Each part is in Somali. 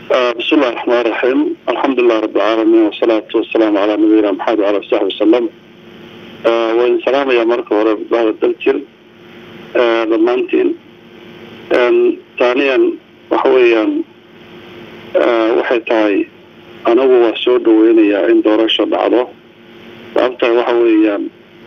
بسم الله الرحمن الرحيم الحمد لله رب العالمين والصلاة والسلام على نبينا محمد وعلى آله وصحبه وسلم وإن سلام يا مركب ورب بعض الدكتور ضمانتين ثانيا وحويا waxay tahay anagu waa soo dhaweynayaa in doorasho dhacdo sababta waxa weeyaan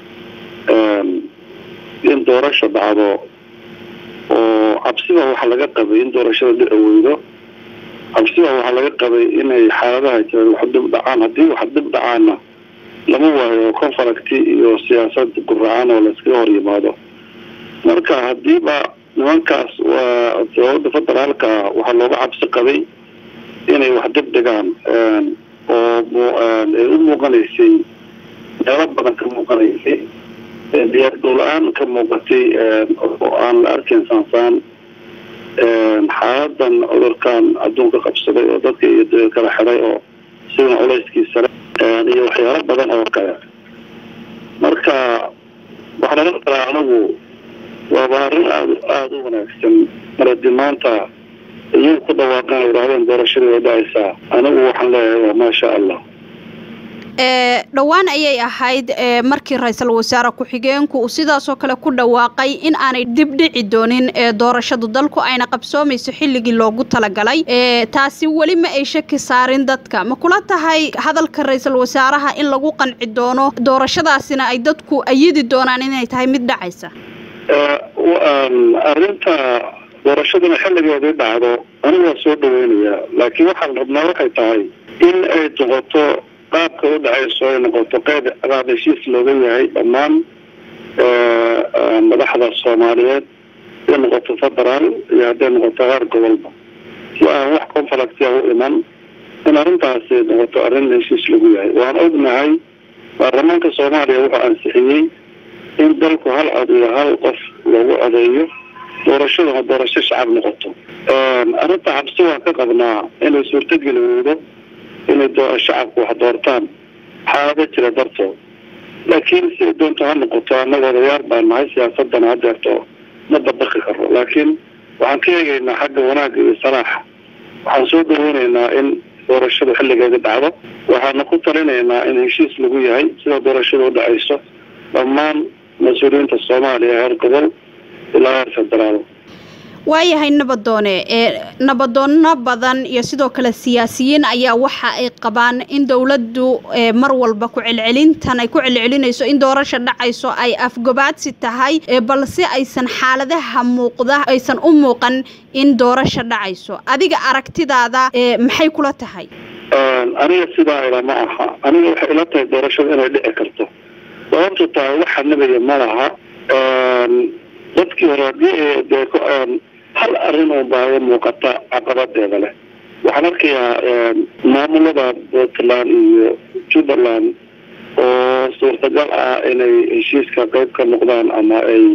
in doorasho dhacdo oo cabsiba waxa laga qabay in doorashada dhici weydo cabsiba waxaa laga qabay inay xaaladaha jiraan wax dib dhacaan haddii wax dib dhacaana lama waayo confaracti iyo siyaasad guracaan oo layskaga hor yimaado marka hadiiba nimankaas waa dowladda federaalka waxaa looga cabsi qabay inay wax dib dhigaan oo ay u muuqanaysay meelo badan ka muuqanaysay diyaar dowla-aan ka muuqatay oo aan la arkayn saansaan xaaladan cudurkan adduunka qabsaday oo dadka iyo kala xiday oo sidan culayskiisa iyo waxyaalo badan oo kale marka waxaa laga qaraa anagu waaba arrin aad aada u wanaagsan maradi maanta iyagu ku dhawaaqan yidhahdeen doorashadii way dhacaysaa anigu waxaan leeyahay waa maasha allah dhowaan ayay ahayd markii ra-iisul wasaare ku-xigeenku uu sidaasoo kale ku dhawaaqay in aanay dib dhici doonin doorashadu dalku ayna qabsoomayso xilligii loogu talagalay taasi weli ma ay shaki saarin dadka ma kula tahay hadalka ra-iisul wasaaraha in lagu qanci doono doorashadaasina ay dadku ayidi doonaan inay tahay mid dhacaysa arrinta doorashaduna xilligeedii dhacdo anigu waa soo dhaweynayaa laakiin waxaan rabnaa waxay tahay in ay noqoto qaabka u dhacayso ay noqoto qeyb qaab heshiis looga yahay dhammaan madaxda soomaaliyeed haday noqoto federaal iyo hadday noqoto qaar gobolba si aan wax conflictia u iman in arrintaasi noqoto arrin heshiis lagu yahay waan ognahay baarlamaanka soomaaliya wuxuu ansixiyey in dalku hal cod iyo hal qof loogu codeeyo doorashaduna doorasho shacab noqoto arrinta cabsi waan ka qabnaa inay suurtogeli weydo inay shacabku wax doortaan xaalado jira dartood laakiin si ay doonto ha noqoto annaga odayaal baan nahay siyaasadana hadeerto ma dabaqi karo laakiin waxaan ka eegaynaa xagga wanaagga iyo salaaxa waxaan soo dhaweynaynaa in doorashadu xilligeeda dhacdo waxaana ku talinaynaa in heshiis lagu yahay sida doorashada u dhacayso dhammaan mas-uuliyiinta soomaaliya heer gobol ilaa heer federaal waayahay nabadoone ee nabadoono badan iyo sidoo kale siyaasiyiin ayaa waxa ay qabaan in dowladdu mar walba ku celcelintan ay ku celcelinayso in doorasha dhacayso ay afgobaadsi tahay balse aysan xaaladaha muuqda aysan u muuqan in doorasha dhacayso adiga aragtidaada maxay kula tahay aniga sidaa ila ma aha aniga waxay ila tahay doorashada inay dhici karto sababtu tahay waxa nabaya ma laha dadkii hore hadii dee hal arrin oo baayo muuqata caqabadeeda leh waxaan arkayaa maamulada puntland iyo jubbaland oo suurtagal ah inay heshiiska qayb ka noqdaan ama ay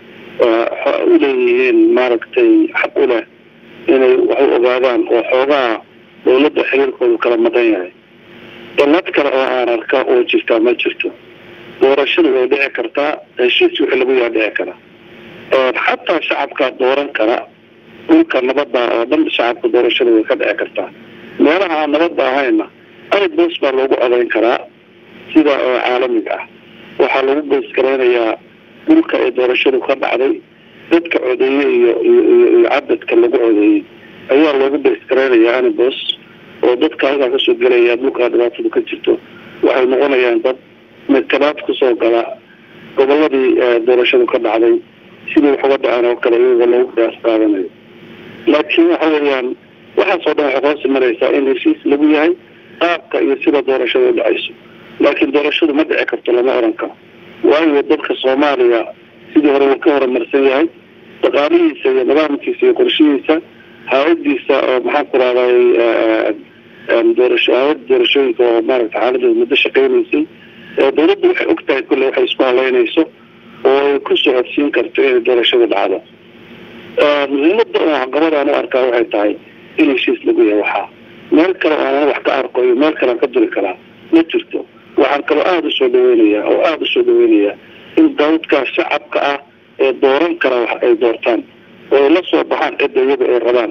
u leeyihiin maaragtay xaq u leh inay wax u ogaadaan oo xoogaha dowladda xiriirkoodu kala maqan yahay dallad kale oo aan arka oo jirtaa ma jirto doorashada way dhici kartaa heshiis wixii lagu yaa dhici kara xataa shacabkaa dooran kara dhulka nabadda oo dhan shacabka doorashada way ka dhici kartaa meelaha aan nabadda ahayna ibos baa loogu codayn karaa sida caalamiga ah waxaa lagu baysgaraynayaa dhulka ay doorashadu ka dhacday dadka codeeye iyo iyo cadadka lagu codeeyey ayaa loogu baysgaraynayaa anibos oo dadka halkaa kasoo gelaya dhulkaa dhibaatadu ka jirto waxay noqonayaan dad midkalaad kusoo gala goboladii doorashadu ka dhacday sidii wax uga dhaceen oo kale iyagoo lagu qiyaas qaadanayo laakiin waxa weeyaan waxaasoo dhan waxay hoos imanaysaa in heshiis lagu yahay qaabka iyo sida doorashada u dhacayso laakiin doorashadu ma dhici karto lama oran karo waayo dalka soomaaliya sidii hore uu ka horumarsan yahay dhaqaalihiisa iyo nidaamkiisa iyo qorshihiisa hay-adiisa oo maxaan ku rahday doorasho hay-ada doorashooyinka oo maaragta xaaladeeda muddo shaqeynaysay dowladdu waxay og tahay kulle waxay isku haleynayso oo ay ku socodsiin karto inay doorashada dhacdo muhiimada oo caqabadaan u arkaa waxay tahay in heshiis lagu yahay waxaa meel kale oo aan wax ka arko iyo meel kalean ka duri karaa ma jirto waxaan kaloo aada usoo dhaweynayaa oo aada usoo dhaweynayaa in dawdkaa shacabka ah ee dooran kara wax ay doortaan oo ay la soo baxaan cidda iyaga ay rabaan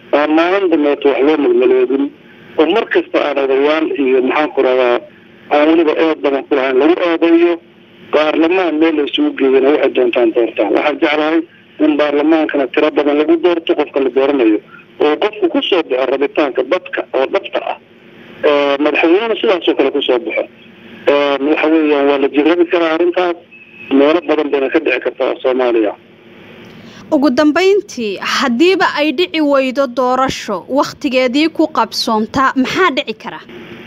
aan maalin dambeeto wax loo melmeleedin oo mar kasta aan odayaal iyo maxaan ku radaa aan weliba eed badan ku lahayn lagu eedeeyo baarlamaan meel la isugu geeyana waxay doontaan doortaan waxaan jeclahay in baarlamaankana tiro badan lagu doorto qofka la dooranayo oo qofku kusoo baxo rabitaanka dadka oo dhabta ah madaxweynena sidaasoo kale kusoo baxo waxa weeyaan waa la jirabi karaa arrintaas meelo badan bayna ka dhici kartaa soomaaliya ugu dambeyntii haddiiba ay dhici weydo doorasho wakhtigeedii ku qabsoontaa maxaa dhici kara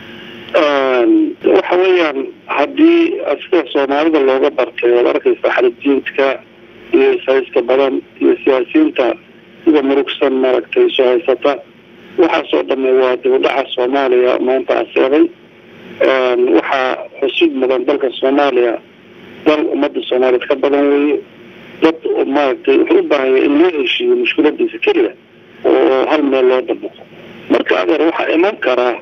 waxa weeyaan haddii sida soomaalida looga bartay oad arkaysa xarijiintka iyo ishayska badan iyo siyaasiyiinta sida murugsan maaragtay isu haysata waxaasoo dhamme waa dibudhaca soomaaliya maanta aseeday waxaa xusid mudan dalka soomaaliya dal ummadda soomaaliyeed ka badan weeye dad maaragtay wuxuu u baahanya in loo heshiiyo mushkiladiisa keliya oo hal meel loo dabaqo marka adeer waxaa iman karaa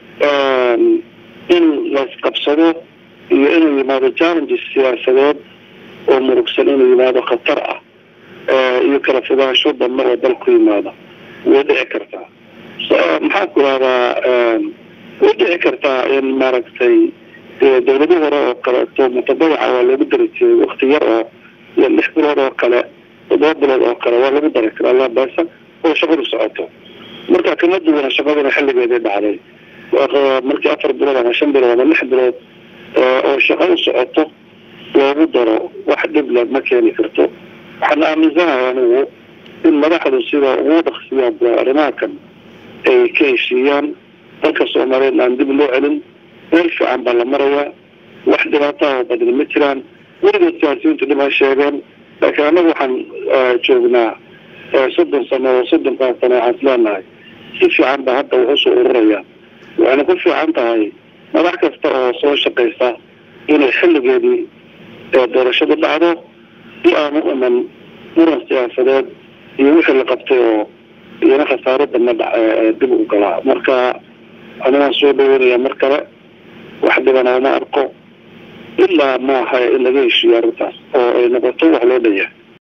in laisqabsado iyo inuu yimaado challenges siyaasadeed oo murugsan inuu yimaado khatar ah iyo kala fogaansho dambe oo dal ku yimaado way dhici kartaa maxaan ku rahdaa way dhici kartaa in maaragtay dawlado hore oo kaleeto mutadawaca waa loogu dari jiray wakti yar oo iyo lix bilood oo kale toddoba bilood oo kale waa lagu dari karaa laabasa oo shaqadu socoto marka kama duwana shaqaduna xilligeedii dhacday markii afar bilood ama shan bilood ama lix bilood oo shaqa u socoto loogu daro wax dhibla ma keeni karto waxaan aaminsanahay anigu in madaxdu sida ugu dhaqsiyaan arrimaha kan ay ka heshiiyaan dalka soomaaliyeed aan dib loo celin meel fiican baa la marayaa wax dhibaataha badin ma jiraan weligood siyaasiyiintu dhib ha sheegeen laakiin annagu waxaan joognaa soddon sano oo soddonkan sano waxaan isleenahay si fiican baa hadda wax usoo ururaya waxayna ku fiican tahay madax kasta oo soo shaqaysa inay xilligeedii doorashadu dhacdo si aan u iman muran siyaasadeed iyo wixii la qabtay oo iyana khasaarada ma dha dib u galaa marka anigaan soo dhaweynaya mar kale wax dhibana uma arko ilaa maaha in laga heshiiyo arrintaas oo ay noqoto wax loo dhanyahay